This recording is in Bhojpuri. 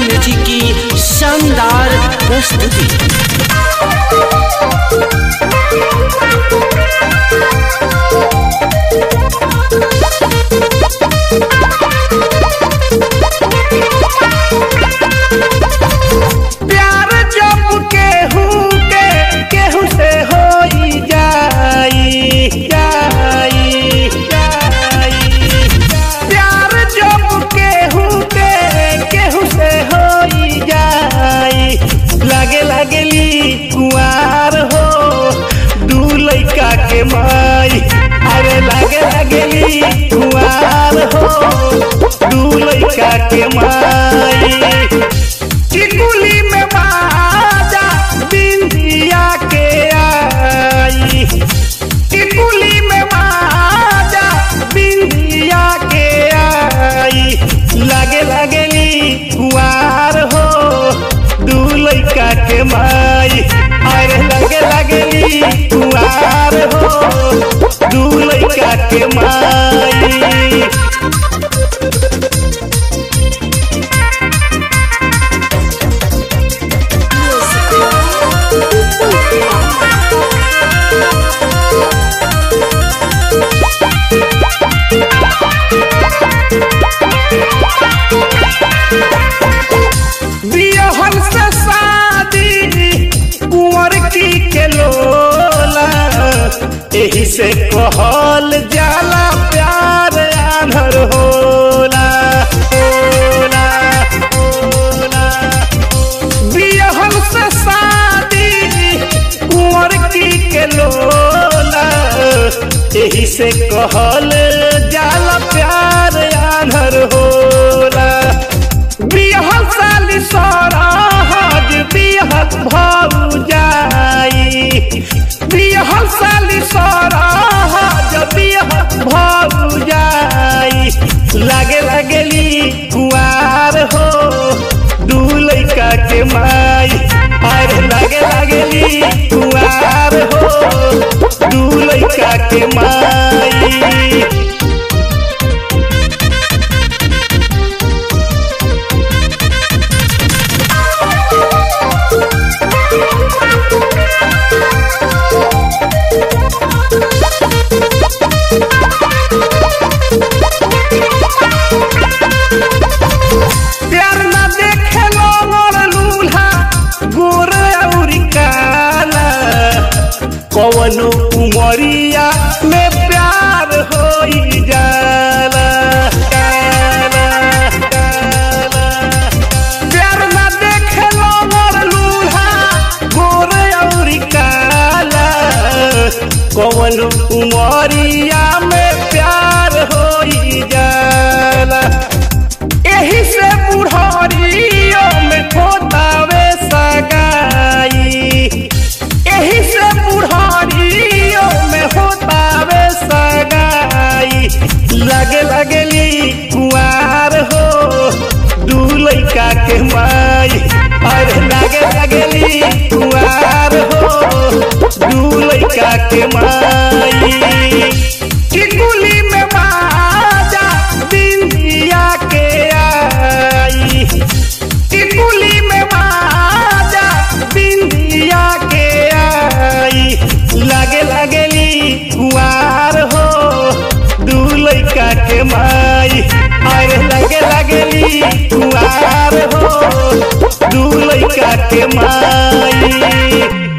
म्यूजिक की शानदार प्रस्तुति प्यार जब केहू के केहू से होई जाई जाई जाई प्यार जब केहू के केहू से होई जाई लागे लागेली कुआर हो दू लइका के माई अरे लागे लागेली कुआर हो दू लइका के माई टिकुली में बाजा बिंदिया के आई टिकुली में बाजा बिंदिया के आई लागे लागेली कुआर हो दू लइका के माई अरे लागे लागेली कुआर हो दू लइका के माई बियहन से शादी कुंवर की के लोला एही से कहल जाला प्यार आन्हर होला होला होला बियहन से शादी कुंवर की के लोला एही से कहल जाला प्यार आन्हर होला बिहल साली सराहज बिहल भौ जाई बिहल साली सराहज बिहल भौ जाई लागे लागेली कुआर हो दू लइका के माई अरे लागे लागेली कुआर हो दू लइका के माई प्यार न देखे मोर लूल्हा गोर अउरी काला कवनो उमरिया में प्यार होई जाला जाला, जाला। प्यार न देखे मोर लूल्हा गोर अउरी काला कवनो उमरिया में प्यार होई जाला एही से बुढ़ारियों में खोतावे सगाई एही से बुढ़ारियों में होतावे सगाई लगे लगेली कुआर हो दू लइका के माई अरे लगे लगेली कुआर हो दू लइका के माई टिकुली में बाजा बिंदिया के आई टिकुली में बाजा बिंदिया के आई लागे लागेली कुआर हो दू लइका के माई अरे लागे लागेली कुआर हो दू लइका के माई